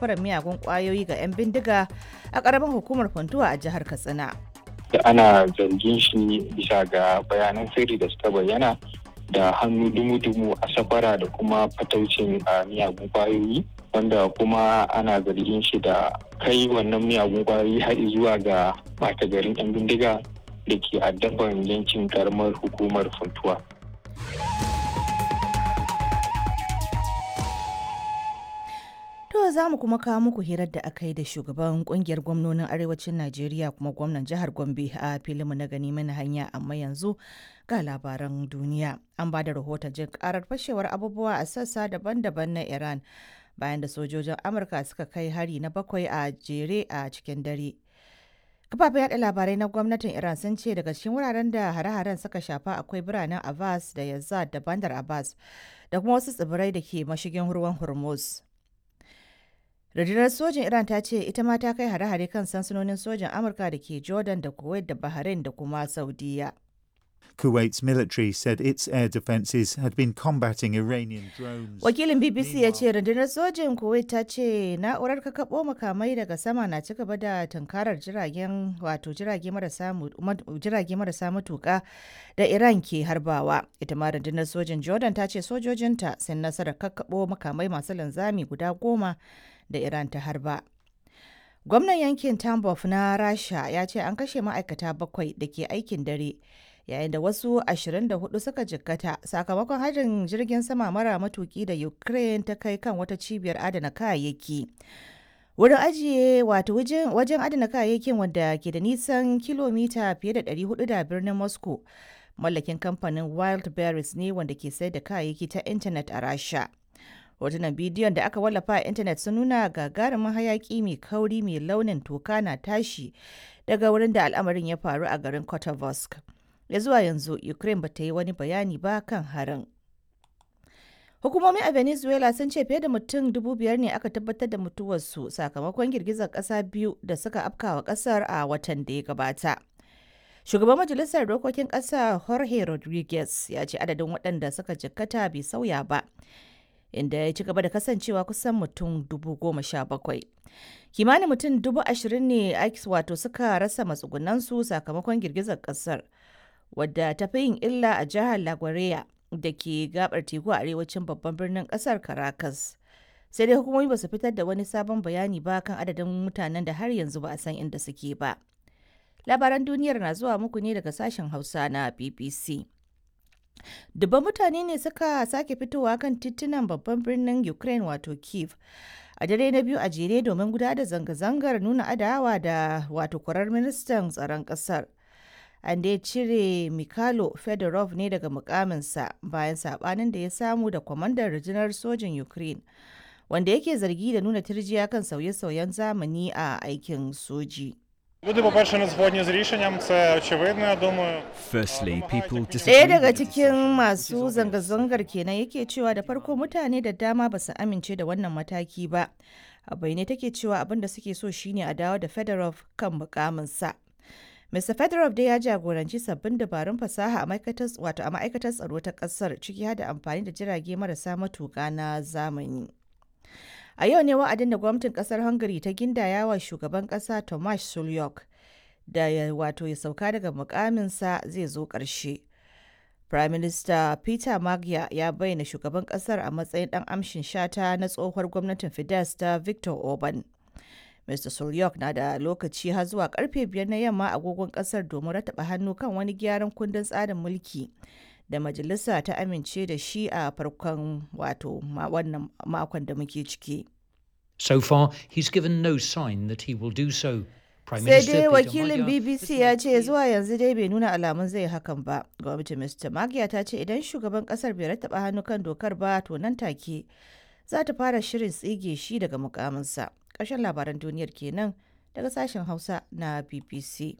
safarar miyagun kwayoyi ga 'yan bindiga a ƙaramin hukumar funtuwa a jihar katsina da ana zargin shi bisa ga bayanan sirri da suka bayyana da hannu dumu-dumu a safara da kuma fataucin a miyagun kwayoyi wanda kuma ana zargin shi da kai wannan miyagun kwayoyi har zuwa ga ɓata garin 'yan bindiga da ke addaban yankin karamar hukumar funtuwa. To za mu kuma kawo muku hirar da aka yi da shugaban kungiyar gwamnonin arewacin Najeriya kuma gwamnan jihar Gombe a filinmu na gani mana hanya amma yanzu ga labaran duniya. An ba da rahoton jin karar fashewar abubuwa a sassa daban-daban na Iran bayan da sojojin Amurka suka kai hari na bakwai a jere a cikin dare. Kafafen yaɗa labarai na gwamnatin Iran sun ce daga cikin wuraren da hare-haren suka shafa akwai biranen Abbas da Yazad da Bandar Abbas da kuma wasu tsibirai da ke mashigin ruwan Hormuz. Rundunar sojin Iran ta ce ita ma ta kai hare-hare kan sansanonin sojin Amurka da ke Jordan da Kuwait da Bahrain da kuma Saudiya. Kuwait's military said its air defences had been combating Iranian drones. Wakilin BBC ya ce rundunar sojin Kuwait ta ce na'urar kakaɓo makamai daga sama na ci gaba da tunkarar jiragen wato jirage marasa matuƙa da Iran ke harbawa. Ita ma rundunar sojin Jordan ta ce sojojinta sun nasarar kakaɓo makamai masu linzami guda goma da Iran ta harba. Gwamnan yankin Tambov na Rasha ya ce an kashe ma'aikata bakwai da ke aikin dare yayin da wasu 24 suka jikkata sakamakon harin jirgin sama mara matuki da Ukraine ta kai kan wata cibiyar adana kayayyaki. Wurin ajiye wato wajen adana kayayyakin wanda ke da nisan kilomita fiye da 400 da birnin Moscow mallakin kamfanin Wild Berries ne wanda ke sayar da kayayyaki ta intanet a Rasha. hotunan bidiyon da aka wallafa a intanet sun nuna gagarumin hayaki mai kauri mai launin toka na tashi daga wurin da al'amarin ya faru a garin kotovosk ya zuwa yanzu ukraine ba ta yi wani bayani ba kan harin hukumomi a venezuela sun ce fiye da mutum dubu biyar ne aka tabbatar da mutuwarsu sakamakon girgizar kasa biyu da suka afkawa kasar a watan da ya gabata shugaban majalisar dokokin kasa jorge rodriguez ya ce adadin waɗanda suka jikkata bai sauya ba inda ya ci gaba da kasancewa kusan mutum dubu goma sha bakwai kimanin mutum dubu ashirin ne wato suka rasa matsugunansu sakamakon girgizar kasar wadda ta fi yin illa a jihar laguardia da ke gabar teku a arewacin babban birnin kasar caracas sai dai hukumomi ba su fitar da wani sabon bayani ba kan adadin mutanen da har yanzu ba a san inda suke ba labaran duniyar na zuwa muku ne daga sashen hausa na bbc Dubban mutane ne suka sake fitowa kan titunan babban birnin Ukraine wato Kiev a dare na biyu a jere domin gudanar da zanga-zangar nuna adawa da wato kwarar ministan tsaron kasar. An dai cire Mikhailo Fedorov ne daga mukaminsa bayan sabanin da ya samu da kwamandan rundunar sojin Ukraine wanda yake zargi da nuna turjiya kan sauye-sauyen zamani a aikin soji. Люди, по-перше, не згодні з рішенням, це очевидно, я думаю. Firstly, people Ɗaya disagree daga with the cikin decision. masu zanga-zangar kenan yake cewa da farko mutane da dama ba su amince da wannan mataki ba. A bayyane take cewa abin da suke so shine a dawo da Fedorov kan mukaminsa. Mr. Fedorov dai ya jagoranci sabbin dabarun fasaha a ma'aikatar wato a ma'aikatar tsaro ta kasar ciki har da amfani da jirage marasa matuƙa na zamani. A yau ne wa'adin da gwamnatin kasar Hungary ta gindaya wa shugaban kasa Tomasz Sulyok da ya wato ya sauka daga mukaminsa zai zo ƙarshe. Prime Minister Peter Magyar ya bayyana shugaban kasar a matsayin ɗan amshin shata na tsohuwar gwamnatin Fidesz ta Victor Orban. Mr. Sulyok na da lokaci har zuwa karfe biyar na yamma agogon kasar domin rataba hannu kan wani gyaran kundin tsarin mulki da majalisa ta amince da shi a farkon wato ma- wannan makon da muke ciki. So far, he's given no sign that he will do so. Prime sai Minister dai Peter wakilin Magyar bbc has ya made ce clear- zuwa yanzu dai bai nuna alamun zai hakan ba gwamnatin mr magiya ta ce idan shugaban kasar bai rattaba hannu kan dokar ba to nan take za ta fara shirin tsige shi daga mukaminsa ƙarshen labaran duniyar kenan daga sashen hausa na bbc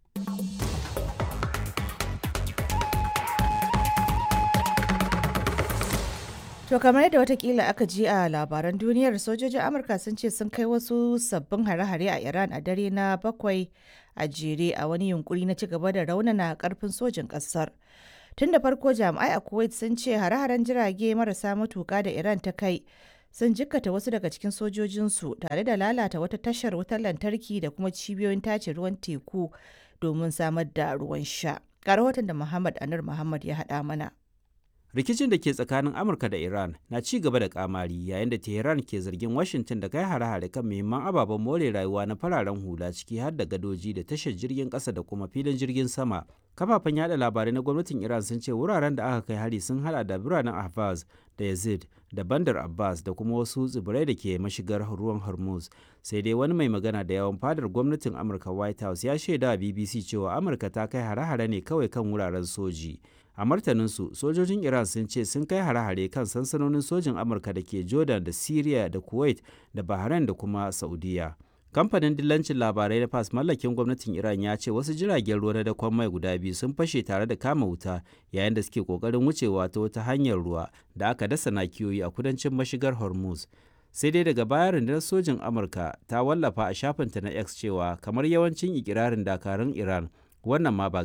To kamar yadda watakila aka ji a labaran duniyar sojojin Amurka sun ce sun kai wasu sabbin hare-hare a Iran a dare na bakwai a jere a wani yunkuri na ci gaba da raunana karfin sojin kasar. Tun da farko jami'ai a Kuwait sun ce hare-haren jirage marasa matuka da Iran ta kai sun jikkata wasu daga cikin sojojinsu tare da lalata wata tashar wutar lantarki da kuma cibiyoyin tace ruwan teku domin samar da ruwan sha. Ga rahoton da Muhammad Anur Muhammad ya haɗa mana. rikicin da ke tsakanin amurka da iran na ci gaba da kamari yayin da tehran ke zargin washington da kai hare-hare kan muhimman ababen more rayuwa na fararen hula ciki har da gadoji da tashar jirgin kasa da kuma filin jirgin sama kafafen yada labarai na gwamnatin iran sun ce wuraren da aka kai hari sun hada da biranen ahvaz da yazid da bandar abbas da kuma wasu tsibirai da ke mashigar ruwan hormuz sai dai wani mai magana da yawan fadar gwamnatin amurka white house ya shaida a bbc cewa amurka ta kai hare-hare ne kawai kan wuraren soji a martaninsu sojojin iran sun ce sun kai hare-hare kan sansanonin sojin amurka da ke jordan da syria da kuwait da bahrain da kuma saudiya kamfanin dillancin labarai na fas mallakin gwamnatin iran ya ce wasu jiragen ruwa na dakon mai guda biyu sun fashe tare da kama wuta yayin da suke kokarin wucewa ta wata hanyar ruwa da aka dasa nakiyoyi a kudancin mashigar hormuz sai dai daga baya rundunar sojin amurka ta wallafa a shafinta na x cewa kamar yawancin ikirarin dakarun iran wannan ma ba